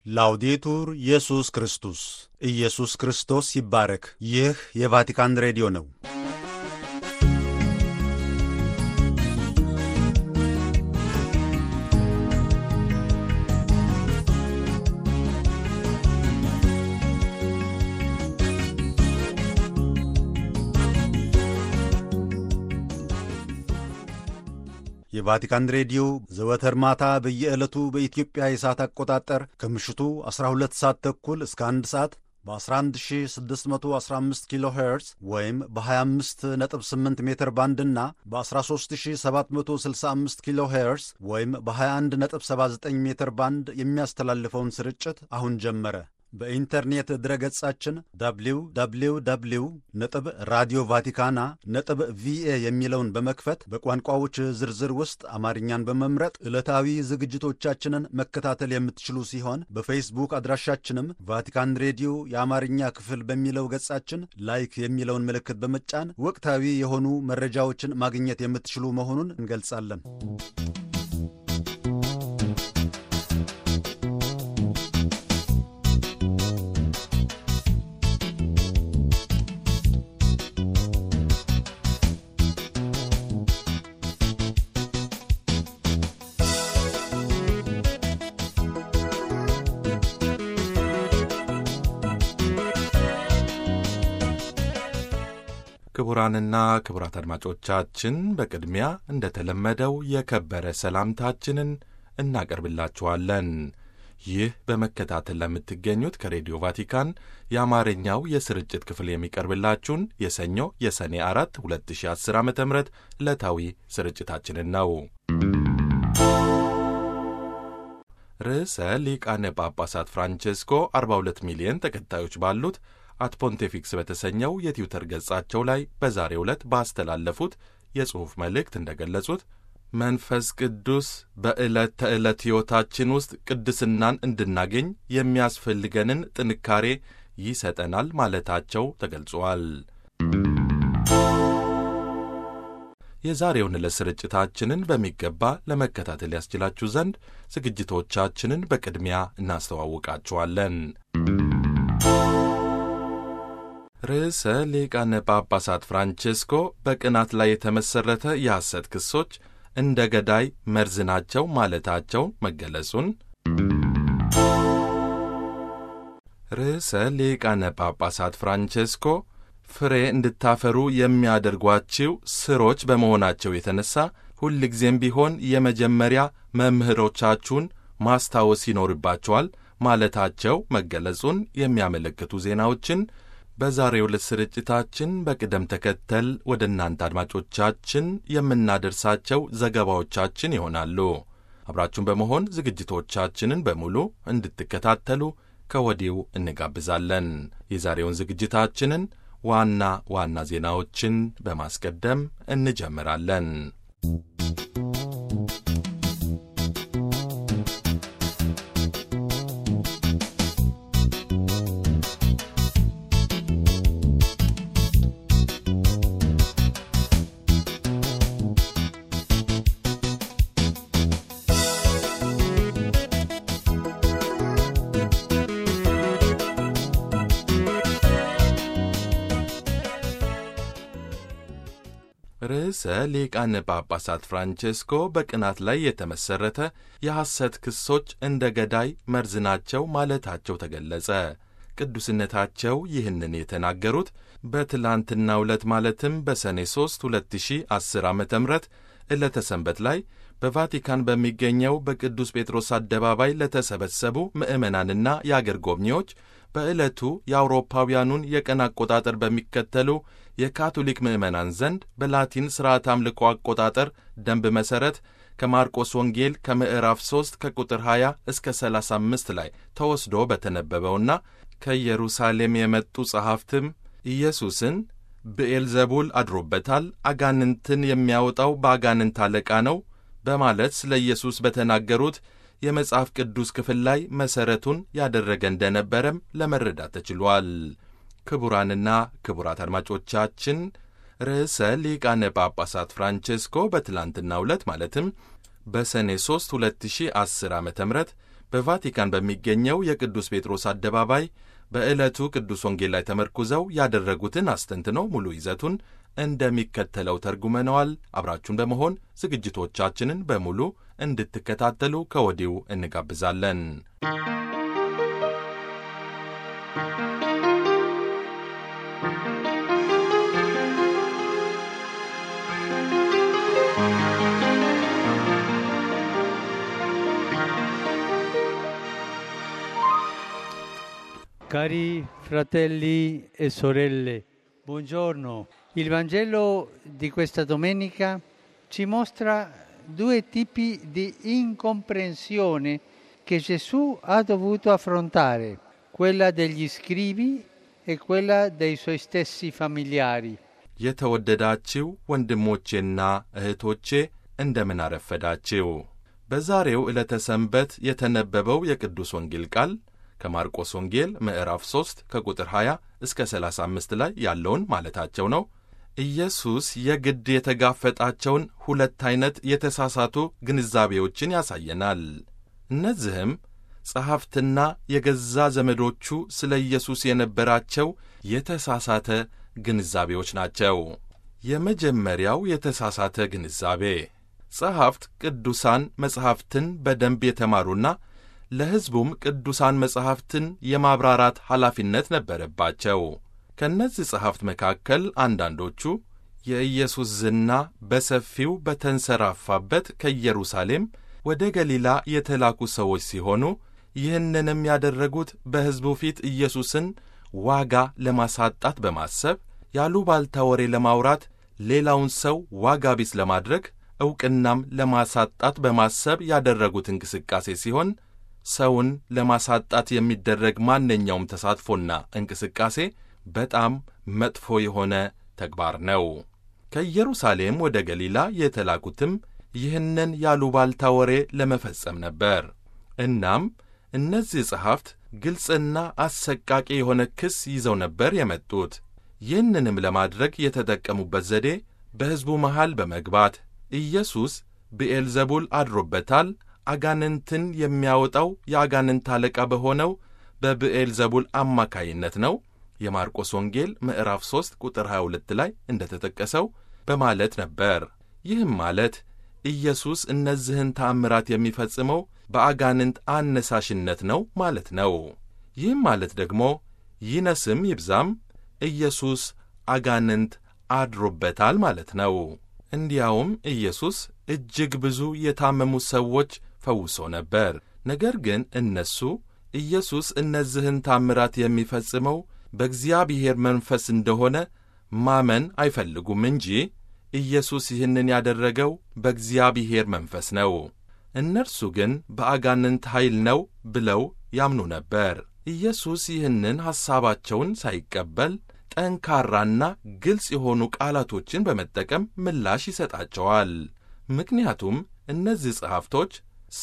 ላውዴቱር ኢየሱስ ክርስቶስ ኢየሱስ ክርስቶስ ይባረክ። ይህ የቫቲካን ሬዲዮ ነው። የቫቲካን ሬዲዮ ዘወትር ማታ በየዕለቱ በኢትዮጵያ የሰዓት አቆጣጠር ከምሽቱ 12 ሰዓት ተኩል እስከ 1 ሰዓት በ11615 ኪሎ ሄርዝ ወይም በ258 ሜትር ባንድ እና በ13765 ኪሎ ሄርዝ ወይም በ2179 ሜትር ባንድ የሚያስተላልፈውን ስርጭት አሁን ጀመረ። በኢንተርኔት ድረገጻችን www ነጥብ ራዲዮ ቫቲካና ነጥብ ቪኤ የሚለውን በመክፈት በቋንቋዎች ዝርዝር ውስጥ አማርኛን በመምረጥ ዕለታዊ ዝግጅቶቻችንን መከታተል የምትችሉ ሲሆን በፌስቡክ አድራሻችንም ቫቲካን ሬዲዮ የአማርኛ ክፍል በሚለው ገጻችን ላይክ የሚለውን ምልክት በመጫን ወቅታዊ የሆኑ መረጃዎችን ማግኘት የምትችሉ መሆኑን እንገልጻለን። ክቡራንና ክቡራት አድማጮቻችን በቅድሚያ እንደተለመደው የከበረ ሰላምታችንን እናቀርብላችኋለን። ይህ በመከታተል ለምትገኙት ከሬዲዮ ቫቲካን የአማርኛው የስርጭት ክፍል የሚቀርብላችሁን የሰኞ የሰኔ አራት 2010 ዓ ም ዕለታዊ ስርጭታችንን ነው። ርዕሰ ሊቃነ ጳጳሳት ፍራንቼስኮ 42 ሚሊዮን ተከታዮች ባሉት አት ፖንቴፊክስ በተሰኘው የትዊተር ገጻቸው ላይ በዛሬው ዕለት ባስተላለፉት የጽሑፍ መልእክት እንደገለጹት መንፈስ ቅዱስ በዕለት ተዕለት ሕይወታችን ውስጥ ቅድስናን እንድናገኝ የሚያስፈልገንን ጥንካሬ ይሰጠናል ማለታቸው ተገልጿል። የዛሬውን ዕለት ስርጭታችንን በሚገባ ለመከታተል ያስችላችሁ ዘንድ ዝግጅቶቻችንን በቅድሚያ እናስተዋውቃችኋለን። ርዕሰ ሊቃነ ጳጳሳት ፍራንቼስኮ በቅናት ላይ የተመሠረተ የሐሰት ክሶች እንደ ገዳይ መርዝ ናቸው ማለታቸው መገለጹን፣ ርዕሰ ሊቃነ ጳጳሳት ፍራንቼስኮ ፍሬ እንድታፈሩ የሚያደርጓችው ስሮች በመሆናቸው የተነሳ ሁልጊዜም ቢሆን የመጀመሪያ መምህሮቻችሁን ማስታወስ ይኖርባቸዋል ማለታቸው መገለጹን የሚያመለክቱ ዜናዎችን በዛሬው ዕለት ስርጭታችን በቅደም ተከተል ወደ እናንተ አድማጮቻችን የምናደርሳቸው ዘገባዎቻችን ይሆናሉ። አብራችሁን በመሆን ዝግጅቶቻችንን በሙሉ እንድትከታተሉ ከወዲሁ እንጋብዛለን። የዛሬውን ዝግጅታችንን ዋና ዋና ዜናዎችን በማስቀደም እንጀምራለን። ርዕሰ ሊቃነ ጳጳሳት ፍራንቼስኮ በቅናት ላይ የተመሠረተ የሐሰት ክሶች እንደ ገዳይ መርዝ ናቸው ማለታቸው ተገለጸ። ቅዱስነታቸው ይህንን የተናገሩት በትላንትናው ዕለት ማለትም በሰኔ 3 2010 ዓ ም ዕለተ ሰንበት ላይ በቫቲካን በሚገኘው በቅዱስ ጴጥሮስ አደባባይ ለተሰበሰቡ ምዕመናንና የአገር ጎብኚዎች በዕለቱ የአውሮፓውያኑን የቀን አቆጣጠር በሚከተሉ የካቶሊክ ምዕመናን ዘንድ በላቲን ሥርዓት አምልኮ አቆጣጠር ደንብ መሠረት ከማርቆስ ወንጌል ከምዕራፍ 3 ከቁጥር 20 እስከ 35 ላይ ተወስዶ በተነበበውና ከኢየሩሳሌም የመጡ ጸሐፍትም ኢየሱስን ብኤልዘቡል አድሮበታል፣ አጋንንትን የሚያወጣው በአጋንንት አለቃ ነው በማለት ስለ ኢየሱስ በተናገሩት የመጽሐፍ ቅዱስ ክፍል ላይ መሠረቱን ያደረገ እንደነበረም ለመረዳት ተችሏል። ክቡራንና ክቡራት አድማጮቻችን ርዕሰ ሊቃነ ጳጳሳት ፍራንቼስኮ በትላንትናው ዕለት ማለትም በሰኔ 3 2010 ዓ ም በቫቲካን በሚገኘው የቅዱስ ጴጥሮስ አደባባይ በዕለቱ ቅዱስ ወንጌል ላይ ተመርኩዘው ያደረጉትን አስተንትነው ሙሉ ይዘቱን እንደሚከተለው ተርጉመነዋል። አብራችሁን በመሆን ዝግጅቶቻችንን በሙሉ እንድትከታተሉ ከወዲሁ እንጋብዛለን። Cari fratelli e sorelle, buongiorno. Il Vangelo di questa domenica ci mostra due tipi di incomprensione che Gesù ha dovuto affrontare, quella degli scribi e quella dei suoi stessi familiari. የተወደዳችው ወንድሞቼና እህቶቼ እንደምን አረፈዳችው። በዛሬው ዕለተ ሰንበት የተነበበው የቅዱስ ወንጌል ቃል ከማርቆስ ወንጌል ምዕራፍ 3 ከቁጥር 20 እስከ 35 ላይ ያለውን ማለታቸው ነው። ኢየሱስ የግድ የተጋፈጣቸውን ሁለት ዐይነት የተሳሳቱ ግንዛቤዎችን ያሳየናል። እነዚህም ጸሐፍትና የገዛ ዘመዶቹ ስለ ኢየሱስ የነበራቸው የተሳሳተ ግንዛቤዎች ናቸው። የመጀመሪያው የተሳሳተ ግንዛቤ ጸሐፍት ቅዱሳን መጻሕፍትን በደንብ የተማሩና ለሕዝቡም ቅዱሳን መጻሕፍትን የማብራራት ኃላፊነት ነበረባቸው። ከእነዚህ ጸሐፍት መካከል አንዳንዶቹ የኢየሱስ ዝና በሰፊው በተንሰራፋበት ከኢየሩሳሌም ወደ ገሊላ የተላኩ ሰዎች ሲሆኑ ይህንንም ያደረጉት በሕዝቡ ፊት ኢየሱስን ዋጋ ለማሳጣት በማሰብ ያሉባልታ ወሬ ለማውራት ሌላውን ሰው ዋጋ ቢስ ለማድረግ ዕውቅናም ለማሳጣት በማሰብ ያደረጉት እንቅስቃሴ ሲሆን ሰውን ለማሳጣት የሚደረግ ማንኛውም ተሳትፎና እንቅስቃሴ በጣም መጥፎ የሆነ ተግባር ነው። ከኢየሩሳሌም ወደ ገሊላ የተላኩትም ይህንን ያሉባልታ ወሬ ለመፈጸም ነበር። እናም እነዚህ ጸሐፍት ግልጽና አሰቃቂ የሆነ ክስ ይዘው ነበር የመጡት። ይህንንም ለማድረግ የተጠቀሙበት ዘዴ በሕዝቡ መሃል በመግባት ኢየሱስ ብኤልዘቡል አድሮበታል አጋንንትን የሚያወጣው የአጋንንት አለቃ በሆነው በብኤልዘቡል አማካይነት ነው የማርቆስ ወንጌል ምዕራፍ 3 ቁጥር 22 ላይ እንደተጠቀሰው በማለት ነበር። ይህም ማለት ኢየሱስ እነዚህን ተአምራት የሚፈጽመው በአጋንንት አነሳሽነት ነው ማለት ነው። ይህም ማለት ደግሞ ይነስም ይብዛም ኢየሱስ አጋንንት አድሮበታል ማለት ነው። እንዲያውም ኢየሱስ እጅግ ብዙ የታመሙ ሰዎች ፈውሶ ነበር። ነገር ግን እነሱ ኢየሱስ እነዚህን ታምራት የሚፈጽመው በእግዚአብሔር መንፈስ እንደሆነ ማመን አይፈልጉም እንጂ ኢየሱስ ይህንን ያደረገው በእግዚአብሔር መንፈስ ነው። እነርሱ ግን በአጋንንት ኃይል ነው ብለው ያምኑ ነበር። ኢየሱስ ይህንን ሐሳባቸውን ሳይቀበል ጠንካራና ግልጽ የሆኑ ቃላቶችን በመጠቀም ምላሽ ይሰጣቸዋል። ምክንያቱም እነዚህ ጸሐፍቶች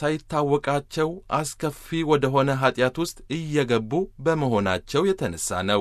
ሳይታወቃቸው አስከፊ ወደ ሆነ ኀጢአት ውስጥ እየገቡ በመሆናቸው የተነሣ ነው።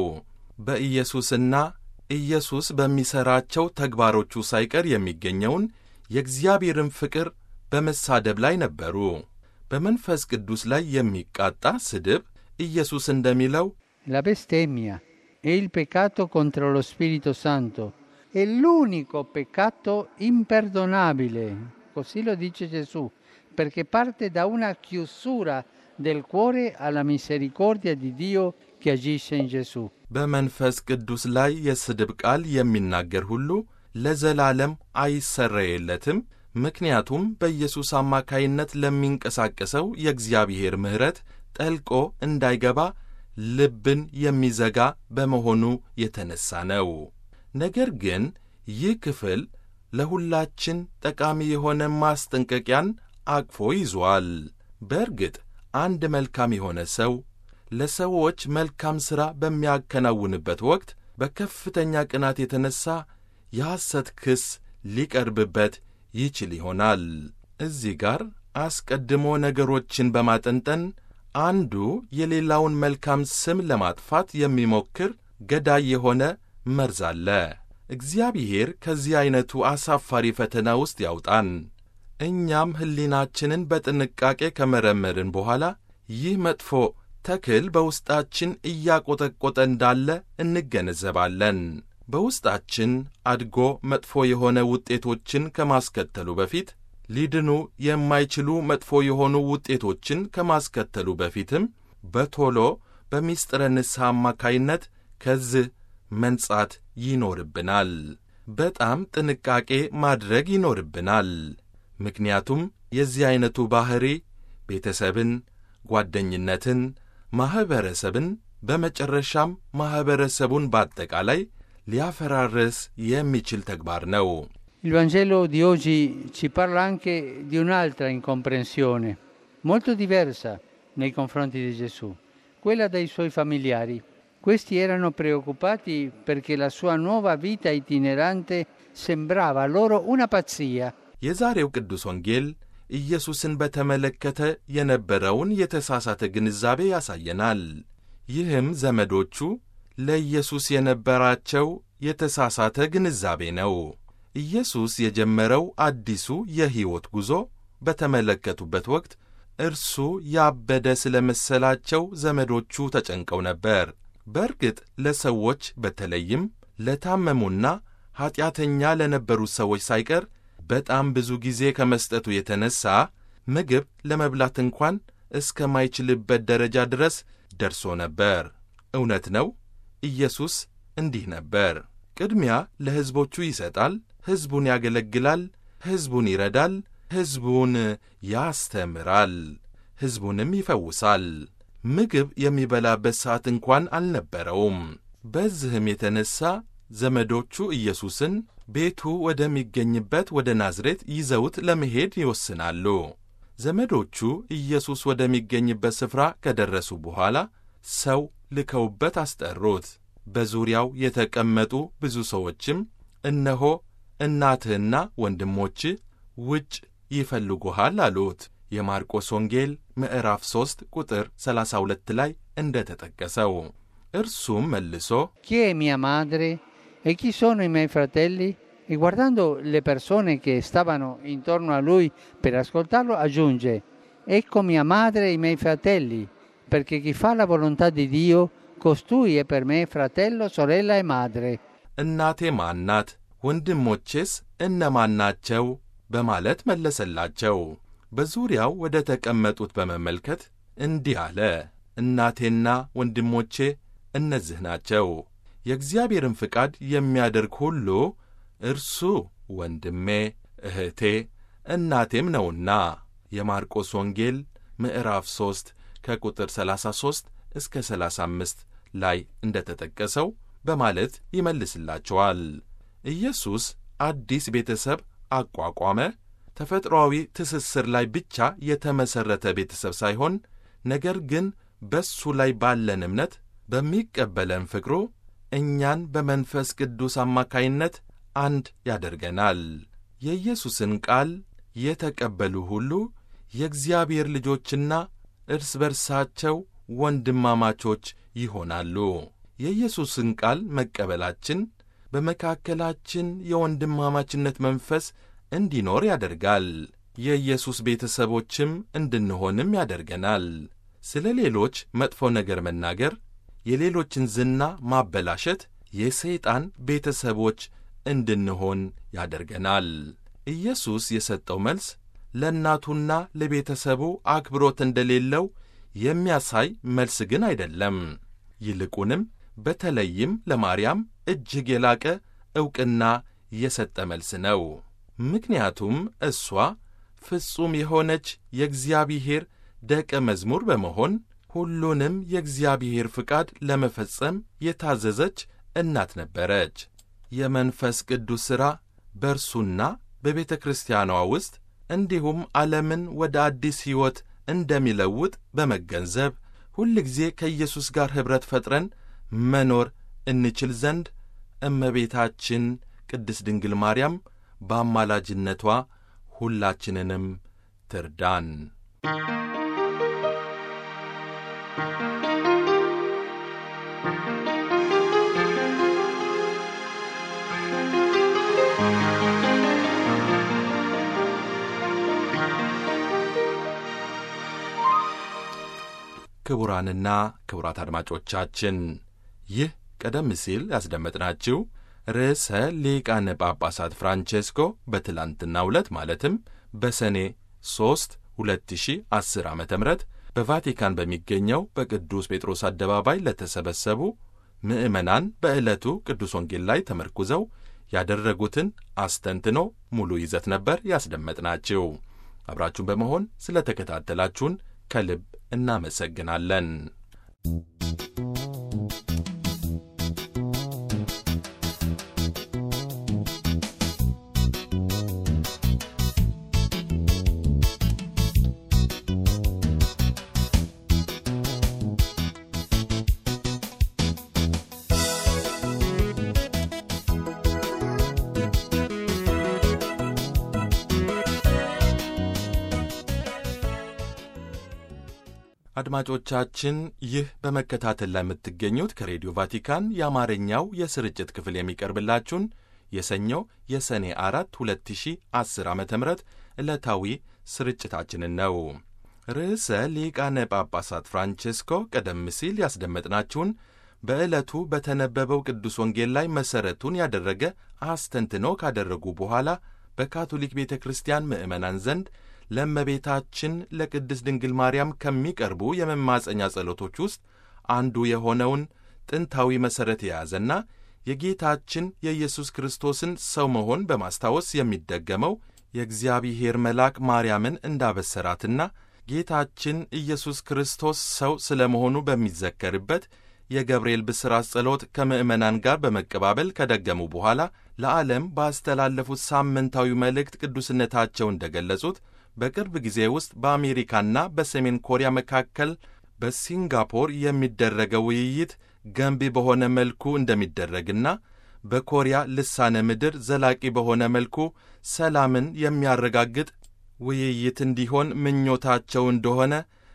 በኢየሱስና ኢየሱስ በሚሠራቸው ተግባሮቹ ሳይቀር የሚገኘውን የእግዚአብሔርን ፍቅር በመሳደብ ላይ ነበሩ። በመንፈስ ቅዱስ ላይ የሚቃጣ ስድብ ኢየሱስ እንደሚለው La bestemmia e il peccato contro lo Spirito Santo è l'unico peccato imperdonabile, così lo dice Gesù, perché parte da una chiusura del cuore alla misericordia di Dio che agisce in Gesù. በመንፈስ ቅዱስ ላይ የስድብ ቃል የሚናገር ሁሉ ለዘላለም አይሰረየለትም። ምክንያቱም በኢየሱስ አማካይነት ለሚንቀሳቀሰው የእግዚአብሔር ምሕረት ጠልቆ እንዳይገባ ልብን የሚዘጋ በመሆኑ የተነሣ ነው። ነገር ግን ይህ ክፍል ለሁላችን ጠቃሚ የሆነ ማስጠንቀቂያን አቅፎ ይዟል። በእርግጥ አንድ መልካም የሆነ ሰው ለሰዎች መልካም ሥራ በሚያከናውንበት ወቅት በከፍተኛ ቅናት የተነሣ የሐሰት ክስ ሊቀርብበት ይችል ይሆናል። እዚህ ጋር አስቀድሞ ነገሮችን በማጠንጠን አንዱ የሌላውን መልካም ስም ለማጥፋት የሚሞክር ገዳይ የሆነ መርዝ አለ። እግዚአብሔር ከዚህ ዐይነቱ አሳፋሪ ፈተና ውስጥ ያውጣን። እኛም ሕሊናችንን በጥንቃቄ ከመረመርን በኋላ ይህ መጥፎ ተክል በውስጣችን እያቆጠቆጠ እንዳለ እንገነዘባለን። በውስጣችን አድጎ መጥፎ የሆነ ውጤቶችን ከማስከተሉ በፊት ሊድኑ የማይችሉ መጥፎ የሆኑ ውጤቶችን ከማስከተሉ በፊትም በቶሎ በሚስጥረ ንስሐ አማካይነት ከዚህ መንጻት ይኖርብናል። በጣም ጥንቃቄ ማድረግ ይኖርብናል። ምክንያቱም የዚህ ዐይነቱ ባሕሪ ቤተሰብን፣ ጓደኝነትን፣ ማኅበረሰብን በመጨረሻም ማኅበረሰቡን በአጠቃላይ ሊያፈራርስ የሚችል ተግባር ነው። Il Vangelo di oggi ci parla anche di un'altra incomprensione, molto diversa nei confronti di Gesù, quella dei suoi familiari. Questi erano preoccupati perché la sua nuova vita itinerante sembrava loro una pazzia. የዛሬው ቅዱስ ወንጌል ኢየሱስን በተመለከተ የነበረውን የተሳሳተ ግንዛቤ ያሳየናል። ይህም ዘመዶቹ ለኢየሱስ የነበራቸው የተሳሳተ ግንዛቤ ነው። ኢየሱስ የጀመረው አዲሱ የሕይወት ጉዞ በተመለከቱበት ወቅት እርሱ ያበደ ስለ መሰላቸው ዘመዶቹ ተጨንቀው ነበር። በእርግጥ ለሰዎች በተለይም ለታመሙና ኀጢአተኛ ለነበሩት ሰዎች ሳይቀር በጣም ብዙ ጊዜ ከመስጠቱ የተነሣ ምግብ ለመብላት እንኳን እስከማይችልበት ደረጃ ድረስ ደርሶ ነበር። እውነት ነው። ኢየሱስ እንዲህ ነበር። ቅድሚያ ለሕዝቦቹ ይሰጣል፣ ሕዝቡን ያገለግላል፣ ሕዝቡን ይረዳል፣ ሕዝቡን ያስተምራል፣ ሕዝቡንም ይፈውሳል። ምግብ የሚበላበት ሰዓት እንኳን አልነበረውም። በዚህም የተነሣ ዘመዶቹ ኢየሱስን ቤቱ ወደሚገኝበት ወደ ናዝሬት ይዘውት ለመሄድ ይወስናሉ። ዘመዶቹ ኢየሱስ ወደሚገኝበት ስፍራ ከደረሱ በኋላ ሰው ልከውበት አስጠሩት። በዙሪያው የተቀመጡ ብዙ ሰዎችም እነሆ እናትህና ወንድሞችህ ውጭ ይፈልጉሃል አሉት። የማርቆስ ወንጌል ምዕራፍ 3 ቁጥር 32 ላይ እንደ ተጠቀሰው እርሱም መልሶ Chi è mia madre e chi sono i miei fratelli? E guardando le persone che stavano intorno a lui per ascoltarlo, aggiunge, Ecco mia madre e i miei fratelli, perché chi fa la volontà di Dio, costui è per me fratello, sorella e madre. እናቴ ማን ናት? ወንድሞቼስ እነማን ናቸው? በማለት መለሰላቸው። በዙሪያው ወደ ተቀመጡት በመመልከት እንዲህ አለ፣ እናቴና ወንድሞቼ እነዚህ ናቸው። የእግዚአብሔርን ፍቃድ የሚያደርግ ሁሉ እርሱ ወንድሜ፣ እህቴ፣ እናቴም ነውና። የማርቆስ ወንጌል ምዕራፍ 3 ከቁጥር 33 እስከ 35 ላይ እንደ ተጠቀሰው በማለት ይመልስላቸዋል። ኢየሱስ አዲስ ቤተሰብ አቋቋመ። ተፈጥሮአዊ ትስስር ላይ ብቻ የተመሠረተ ቤተሰብ ሳይሆን ነገር ግን በሱ ላይ ባለን እምነት በሚቀበለን ፍቅሩ እኛን በመንፈስ ቅዱስ አማካይነት አንድ ያደርገናል። የኢየሱስን ቃል የተቀበሉ ሁሉ የእግዚአብሔር ልጆችና እርስ በርሳቸው ወንድማማቾች ይሆናሉ። የኢየሱስን ቃል መቀበላችን በመካከላችን የወንድማማችነት መንፈስ እንዲኖር ያደርጋል። የኢየሱስ ቤተሰቦችም እንድንሆንም ያደርገናል። ስለ ሌሎች መጥፎ ነገር መናገር፣ የሌሎችን ዝና ማበላሸት የሰይጣን ቤተሰቦች እንድንሆን ያደርገናል። ኢየሱስ የሰጠው መልስ ለእናቱና ለቤተሰቡ አክብሮት እንደሌለው የሚያሳይ መልስ ግን አይደለም። ይልቁንም በተለይም ለማርያም እጅግ የላቀ ዕውቅና የሰጠ መልስ ነው። ምክንያቱም እሷ ፍጹም የሆነች የእግዚአብሔር ደቀ መዝሙር በመሆን ሁሉንም የእግዚአብሔር ፍቃድ ለመፈጸም የታዘዘች እናት ነበረች። የመንፈስ ቅዱስ ሥራ በእርሱና በቤተ ክርስቲያኗ ውስጥ እንዲሁም ዓለምን ወደ አዲስ ሕይወት እንደሚለውጥ በመገንዘብ ሁልጊዜ ከኢየሱስ ጋር ኅብረት ፈጥረን መኖር እንችል ዘንድ እመቤታችን ቅድስት ድንግል ማርያም በአማላጅነቷ ሁላችንንም ትርዳን። ክቡራንና ክቡራት አድማጮቻችን ይህ ቀደም ሲል ያስደመጥናችሁ ርዕሰ ሊቃነ ጳጳሳት ፍራንቼስኮ በትላንትናው ዕለት ማለትም በሰኔ 3 2010 ዓ ም በቫቲካን በሚገኘው በቅዱስ ጴጥሮስ አደባባይ ለተሰበሰቡ ምዕመናን በዕለቱ ቅዱስ ወንጌል ላይ ተመርኩዘው ያደረጉትን አስተንትኖ ሙሉ ይዘት ነበር ያስደመጥናችሁ። አብራችሁን በመሆን ስለ ተከታተላችሁን ከልብ እናመሰግናለን። አድማጮቻችን ይህ በመከታተል ላይ የምትገኙት ከሬዲዮ ቫቲካን የአማርኛው የስርጭት ክፍል የሚቀርብላችሁን የሰኞ የሰኔ አራት 2010 ዓ ም ዕለታዊ ስርጭታችንን ነው። ርዕሰ ሊቃነ ጳጳሳት ፍራንቼስኮ ቀደም ሲል ያስደመጥናችሁን በዕለቱ በተነበበው ቅዱስ ወንጌል ላይ መሠረቱን ያደረገ አስተንትኖ ካደረጉ በኋላ በካቶሊክ ቤተ ክርስቲያን ምዕመናን ዘንድ ለእመቤታችን ለቅድስት ድንግል ማርያም ከሚቀርቡ የመማፀኛ ጸሎቶች ውስጥ አንዱ የሆነውን ጥንታዊ መሠረት የያዘና የጌታችን የኢየሱስ ክርስቶስን ሰው መሆን በማስታወስ የሚደገመው የእግዚአብሔር መልአክ ማርያምን እንዳበሰራትና ጌታችን ኢየሱስ ክርስቶስ ሰው ስለ መሆኑ በሚዘከርበት የገብርኤል ብስራት ጸሎት ከምዕመናን ጋር በመቀባበል ከደገሙ በኋላ ለዓለም ባስተላለፉት ሳምንታዊ መልእክት ቅዱስነታቸው እንደገለጹት በቅርብ ጊዜ ውስጥ በአሜሪካና በሰሜን ኮሪያ መካከል በሲንጋፖር የሚደረገው ውይይት ገንቢ በሆነ መልኩ እንደሚደረግና በኮሪያ ልሳነ ምድር ዘላቂ በሆነ መልኩ ሰላምን የሚያረጋግጥ ውይይት እንዲሆን ምኞታቸው እንደሆነ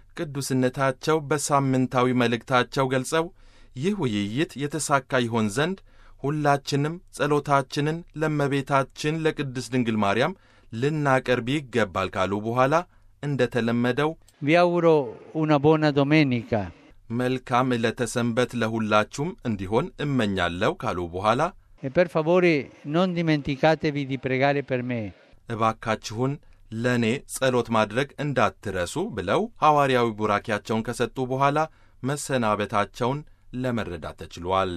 ቅዱስነታቸው በሳምንታዊ መልእክታቸው ገልጸው ይህ ውይይት የተሳካ ይሆን ዘንድ ሁላችንም ጸሎታችንን ለእመቤታችን ለቅድስት ድንግል ማርያም ልናቀርብ ይገባል ካሉ በኋላ እንደ ተለመደው Vi auguro una buona domenica. መልካም ዕለተ ሰንበት ለሁላችሁም እንዲሆን እመኛለሁ ካሉ በኋላ E per favore non dimenticatevi di pregare per me. እባካችሁን ለእኔ ጸሎት ማድረግ እንዳትረሱ ብለው ሐዋርያዊ ቡራኪያቸውን ከሰጡ በኋላ መሰናበታቸውን ለመረዳት ተችሏል።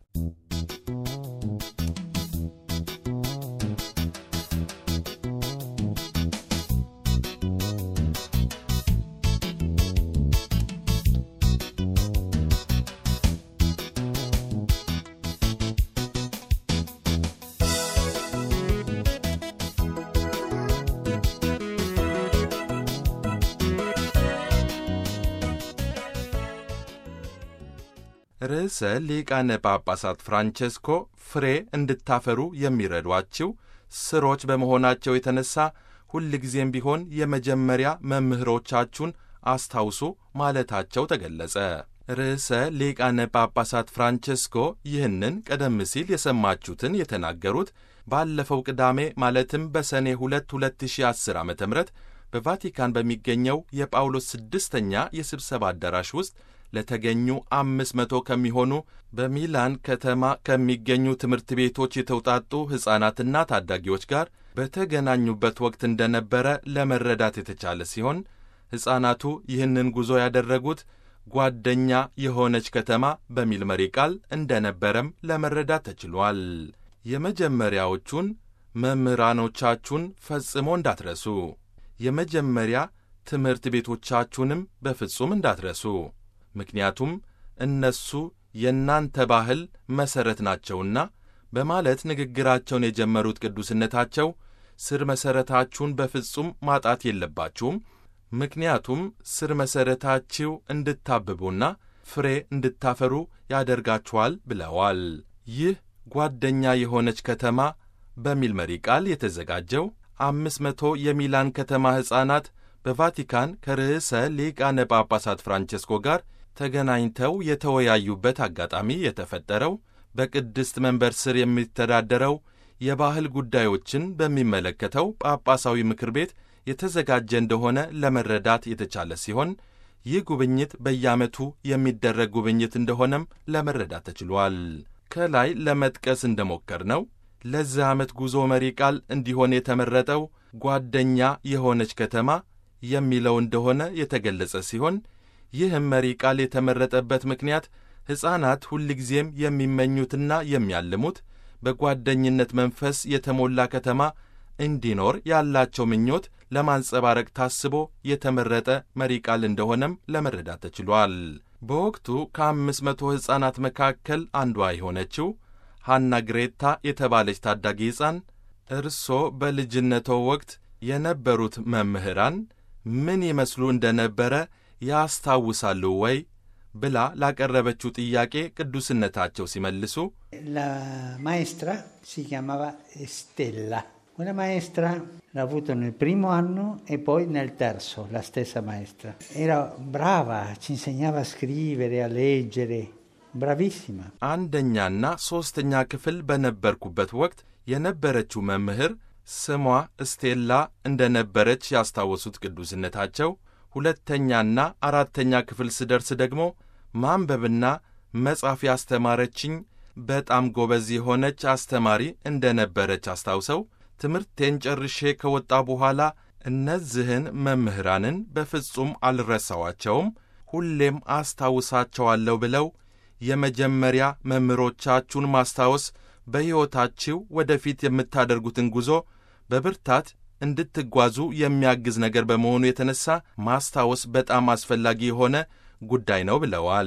ርዕሰ ሊቃነ ጳጳሳት ፍራንቼስኮ ፍሬ እንድታፈሩ የሚረዷችው ስሮች በመሆናቸው የተነሳ ሁልጊዜም ቢሆን የመጀመሪያ መምህሮቻችሁን አስታውሱ ማለታቸው ተገለጸ። ርዕሰ ሊቃነ ጳጳሳት ፍራንቼስኮ ይህንን ቀደም ሲል የሰማችሁትን የተናገሩት ባለፈው ቅዳሜ ማለትም በሰኔ 2 2010 ዓ ም በቫቲካን በሚገኘው የጳውሎስ ስድስተኛ የስብሰባ አዳራሽ ውስጥ ለተገኙ አምስት መቶ ከሚሆኑ በሚላን ከተማ ከሚገኙ ትምህርት ቤቶች የተውጣጡ ሕፃናትና ታዳጊዎች ጋር በተገናኙበት ወቅት እንደነበረ ለመረዳት የተቻለ ሲሆን ሕፃናቱ ይህንን ጉዞ ያደረጉት ጓደኛ የሆነች ከተማ በሚል መሪ ቃል እንደነበረም ለመረዳት ተችሏል። የመጀመሪያዎቹን መምህራኖቻችሁን ፈጽሞ እንዳትረሱ፣ የመጀመሪያ ትምህርት ቤቶቻችሁንም በፍጹም እንዳትረሱ ምክንያቱም እነሱ የእናንተ ባህል መሠረት ናቸውና በማለት ንግግራቸውን የጀመሩት ቅዱስነታቸው ስር መሠረታችሁን በፍጹም ማጣት የለባችሁም፣ ምክንያቱም ስር መሠረታችሁ እንድታብቡና ፍሬ እንድታፈሩ ያደርጋችኋል ብለዋል። ይህ ጓደኛ የሆነች ከተማ በሚል መሪ ቃል የተዘጋጀው አምስት መቶ የሚላን ከተማ ሕፃናት በቫቲካን ከርዕሰ ሊቃነ ጳጳሳት ፍራንቼስኮ ጋር ተገናኝተው የተወያዩበት አጋጣሚ የተፈጠረው በቅድስት መንበር ስር የሚተዳደረው የባህል ጉዳዮችን በሚመለከተው ጳጳሳዊ ምክር ቤት የተዘጋጀ እንደሆነ ለመረዳት የተቻለ ሲሆን ይህ ጉብኝት በየዓመቱ የሚደረግ ጉብኝት እንደሆነም ለመረዳት ተችሏል። ከላይ ለመጥቀስ እንደሞከርነው ለዚህ ዓመት ጉዞ መሪ ቃል እንዲሆን የተመረጠው ጓደኛ የሆነች ከተማ የሚለው እንደሆነ የተገለጸ ሲሆን ይህም መሪ ቃል የተመረጠበት ምክንያት ሕፃናት ሁልጊዜም የሚመኙትና የሚያልሙት በጓደኝነት መንፈስ የተሞላ ከተማ እንዲኖር ያላቸው ምኞት ለማንጸባረቅ ታስቦ የተመረጠ መሪ ቃል እንደሆነም ለመረዳት ተችሏል። በወቅቱ ከአምስት መቶ ሕፃናት መካከል አንዷ የሆነችው ሐና ግሬታ የተባለች ታዳጊ ሕፃን እርሶ በልጅነቶ ወቅት የነበሩት መምህራን ምን ይመስሉ እንደነበረ ያስታውሳሉ ወይ ብላ ላቀረበችው ጥያቄ ቅዱስነታቸው ሲመልሱ La maestra si chiamava Stella. Una maestra l'ho avuto nel primo anno e poi nel terzo, la stessa maestra. Era brava, ci insegnava a scrivere, a leggere, bravissima. አንደኛና ሦስተኛ ክፍል በነበርኩበት ወቅት የነበረችው መምህር ስሟ እስቴላ እንደነበረች ያስታወሱት ቅዱስነታቸው ሁለተኛና አራተኛ ክፍል ስደርስ ደግሞ ማንበብና መጻፍ ያስተማረችኝ በጣም ጎበዝ የሆነች አስተማሪ እንደነበረች አስታውሰው ትምህርቴን ጨርሼ ከወጣ በኋላ እነዚህን መምህራንን በፍጹም አልረሳዋቸውም፣ ሁሌም አስታውሳቸዋለሁ ብለው የመጀመሪያ መምህሮቻችሁን ማስታወስ በሕይወታችሁ ወደፊት የምታደርጉትን ጉዞ በብርታት እንድትጓዙ የሚያግዝ ነገር በመሆኑ የተነሳ ማስታወስ በጣም አስፈላጊ የሆነ ጉዳይ ነው ብለዋል።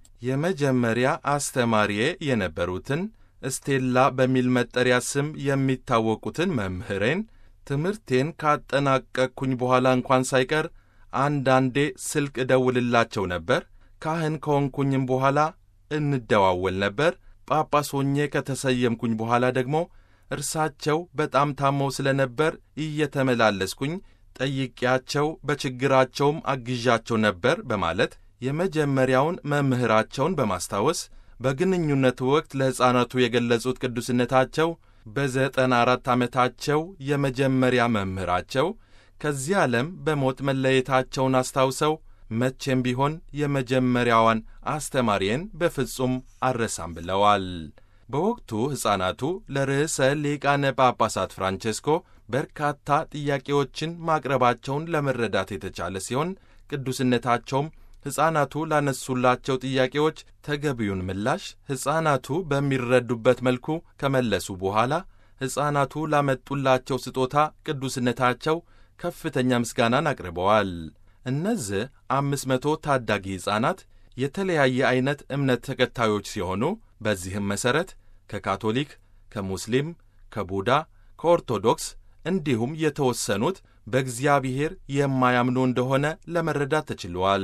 የመጀመሪያ አስተማሪዬ የነበሩትን እስቴላ በሚል መጠሪያ ስም የሚታወቁትን መምህሬን ትምህርቴን ካጠናቀቅኩኝ በኋላ እንኳን ሳይቀር አንዳንዴ ስልክ እደውልላቸው ነበር። ካህን ከሆንኩኝም በኋላ እንደዋወል ነበር። ጳጳስ ሆኜ ከተሰየምኩኝ በኋላ ደግሞ እርሳቸው በጣም ታመው ስለነበር እየተመላለስኩኝ ጠይቄያቸው በችግራቸውም አግዣቸው ነበር በማለት የመጀመሪያውን መምህራቸውን በማስታወስ በግንኙነቱ ወቅት ለሕፃናቱ የገለጹት ቅዱስነታቸው በዘጠና አራት ዓመታቸው የመጀመሪያ መምህራቸው ከዚህ ዓለም በሞት መለየታቸውን አስታውሰው መቼም ቢሆን የመጀመሪያዋን አስተማሪዬን በፍጹም አልረሳም ብለዋል። በወቅቱ ሕፃናቱ ለርዕሰ ሊቃነ ጳጳሳት ፍራንቼስኮ በርካታ ጥያቄዎችን ማቅረባቸውን ለመረዳት የተቻለ ሲሆን ቅዱስነታቸውም ሕፃናቱ ላነሱላቸው ጥያቄዎች ተገቢውን ምላሽ ሕፃናቱ በሚረዱበት መልኩ ከመለሱ በኋላ ሕፃናቱ ላመጡላቸው ስጦታ ቅዱስነታቸው ከፍተኛ ምስጋናን አቅርበዋል። እነዚህ አምስት መቶ ታዳጊ ሕፃናት የተለያየ ዐይነት እምነት ተከታዮች ሲሆኑ በዚህም መሠረት ከካቶሊክ፣ ከሙስሊም፣ ከቡዳ፣ ከኦርቶዶክስ እንዲሁም የተወሰኑት በእግዚአብሔር የማያምኑ እንደሆነ ለመረዳት ተችሏል።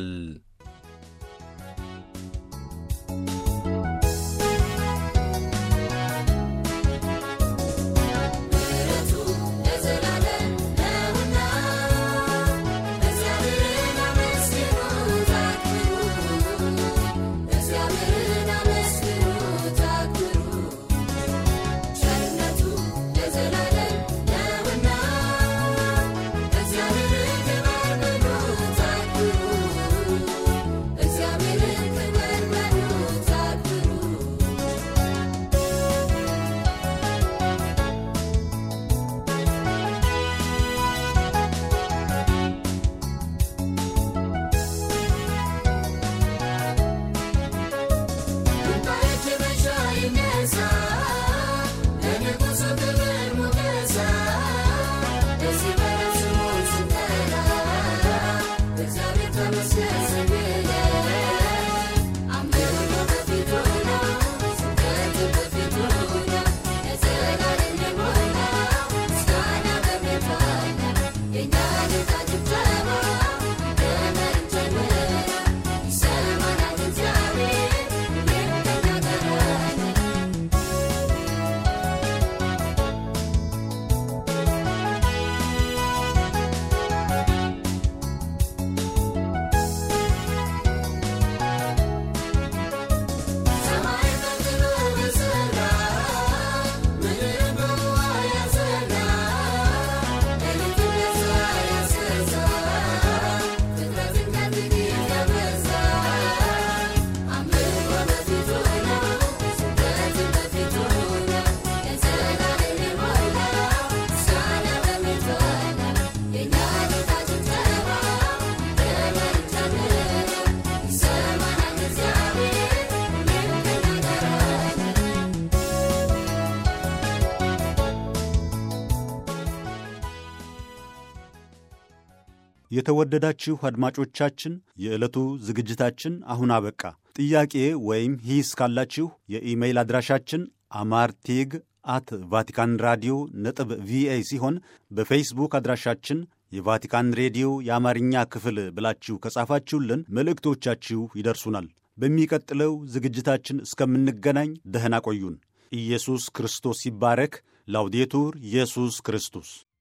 Thank you. የተወደዳችሁ አድማጮቻችን የዕለቱ ዝግጅታችን አሁን አበቃ። ጥያቄ ወይም ሂስ ካላችሁ የኢሜይል አድራሻችን አማርቴግ አት ቫቲካን ራዲዮ ነጥብ ቪኦኤ ሲሆን በፌስቡክ አድራሻችን የቫቲካን ሬዲዮ የአማርኛ ክፍል ብላችሁ ከጻፋችሁልን መልእክቶቻችሁ ይደርሱናል። በሚቀጥለው ዝግጅታችን እስከምንገናኝ ደህና ቆዩን። ኢየሱስ ክርስቶስ ይባረክ። ላውዴቱር ኢየሱስ ክርስቶስ